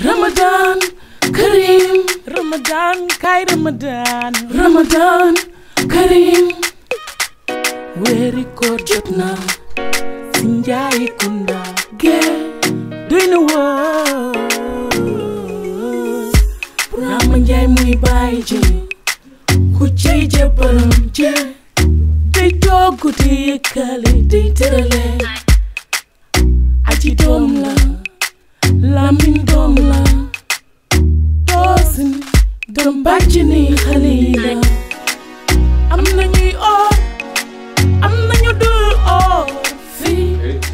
Ramadan Karim Ramadan kay Ramadan Ramadan Karim weeri koor jot na si njaayi kunda gee doy na woo Rama Njaay muy bàyyi ji ku cey jabaram ji day togg di yëkkale day tërale aji doom la lamin doom la toosin doom bàcc ni xale yi la am na ñuy oor am na ñu dul oor fii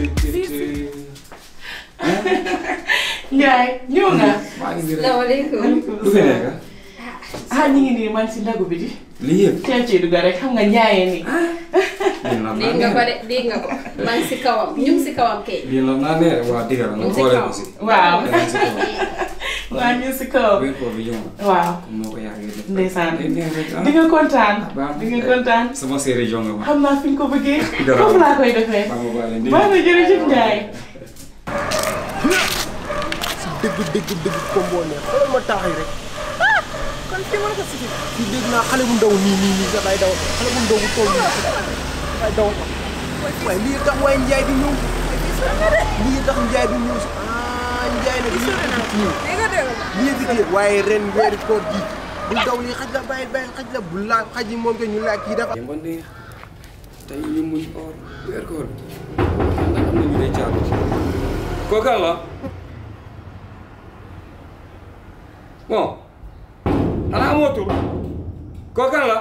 Njaay ñëw nga maa ngi nii rek salaamaaleykum. lu fi nekk ah ñu ngi nii man si ndagu bi di lii yëpp. teel ci dugga rek xam nga njaayee nii lii la dégg nga ko de dégg nga ko maa ngi si kawam ñu ngi si kawam kay. lii la naa ne waa dëgg la Mu nga si xoolee kaw. ko si. waaw danañ si kaw. waa ñu si kaw weer koor bi ñëw na. waaw comme moo ko yàggee def. ndeysaan day neex rek ah. di nga kontaan baax di nga kontaan sama séeréer jonga ma. xam naa fi nga ko bëggee Dara. foofu laa koy defee baax ma baale ndéem. baax na jërëjëf Njaay dëgg dëgg dëgg combo neex xoolal ma taxay rek kon fi mën ko si fii dégg naa xale bu ndaw nii nii nii dafay daw xale bu ndaw bu toll nii dafay daw waaye lii tax waaye njaay di ñëw lii tax njaay di ñëw si ah njaay nag lii di ñëw lii di ñëw waaye ren weeri koor gi bu daw lii xaj la bàyyi bàyyi xaj la bu laa xaj yi moom ke ñu laa kii dafa ba neex tey ñu muñ or weer koor bi. ndax am na ñu lay caabi. kooku la. bon. xanaa amoo tur. kooku la.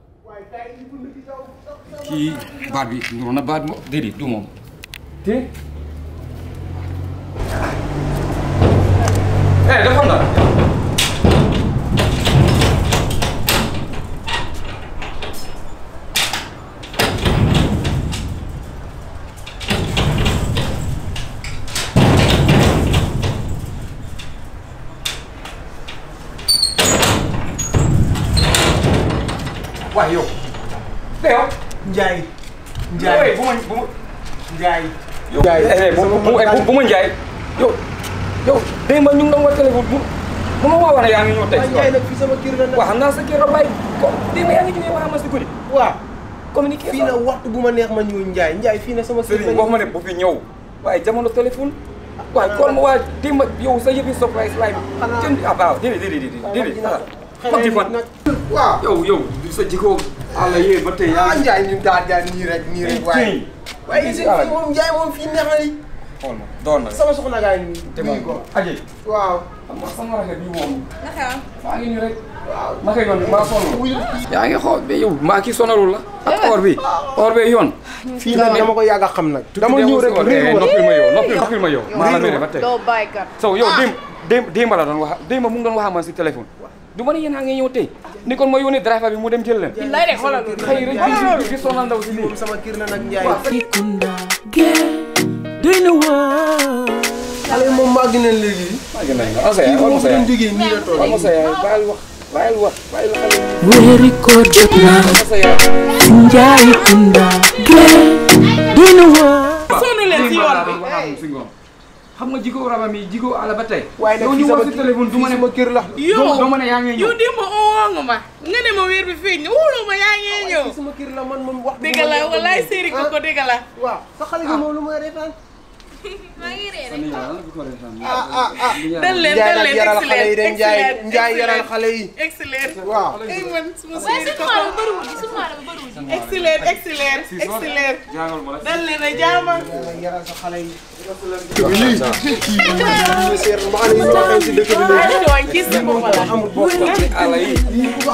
kii baat bi ñëw na baat mo déedéet du moom. te. eh dafa na. waaye yow. te yow. njaay Njaay bu ma bu ma. njaay yow eh bu bu bu bu ma Njaay. yow yow démb ñu ngi doon wax téléphone bu bu ma woowoon yaa ngi ñëw tey waaye si njaay waaw. nag fii sama kër la nag waaw xam naa sa kii la bàyyi ko démb yaa ngi jógee wax ma si guddi. waaw communiqué fii na waxtu bu ma neex ma ñëw njaay njaay fii na sama kër Serigne wax ma ne bu fi ñëw waaye jamono téléphone waaye kon ma waa démb yow sa yëfi surprise laay bi. Xanaa- jënd ah waaw déedéet déedéet déedéet déedéet ah. xam ci fan. waaw yow yow sa jikko àll yee ba tey yaa ah ngi. Ndiaye ñun daal daal nii rek nii rek waaye waaye si fii àll bi. moom Ndiaye moom fii neex na li xool ma doon na sama soxna gaa ngi te nii man ko aje waaw xam nga sama rafet bi moom naka maa ngi nii rek waaw ma koy yoon maa sonn wuyul yaa ngi xool ba yow maa kii sonalul la ak or bi or bi yoon fii nag dama ko yàgg a xam nag dama ñëw rek réew ma noppil ma yow noppil noppil ma yow maa la mere ba tey doo bàyyi kat. so yow démb démb démb la doon wax démb mu ngi doon wax man si téléphone du ma ne yéen a ngi ñëw tey ni kon ma yónnee driver bi mu dem jël leen billaay de xoolal loolu. xëy rek di di sonal ndaw si lii moom sama kër la nag Ndiaye i kunda gee doy na woo xale yi moom màgg nañ léegi maa ngi nañ la asa kii yaay moom wala sa fu ñu yaay jógee nii la toll wala sa yaay bàyyil wax bàyyil wax bàyyil xale weeri koor jot na wala sa yaay si njaayi kunda gee doy na woo sonn leen si yoon bi si ngoon xam nga jikko raba mi jikko ala ba tey waaye nag yow fii ñu sama wax si téléphone du ma ne sama kër la yow doo ma ne yaa ngi ñëw yow démb oo nga ma nga ne ma weer bi feeñ na wóoloo ma yaa ngi ñëw fii sama kër la man moom wax dégg la walaay séeri ko ko dégg la waaw sa xale bi moom lu may reetaan maa ngi ree Sa nijaay lan la ko reetaan? ah ah ah dal leen Ndiaye dal nag leen yaral xale yi de Ndiaye excellent Ndiaye yaral xale yi excellent waaw ay man suma waaye séeri suñu ko maanaam bëriwul suñu maanaam bëriwul. excellent excellent excellent Jàngal ma la. dal leen a jaama Ndiaye yaral sa xale yi kii kii ñu seer ma xam ne ñu waxee si dëkk bi léegi ay tooñ gis nga ko la amul bopp Ala yi. lii ku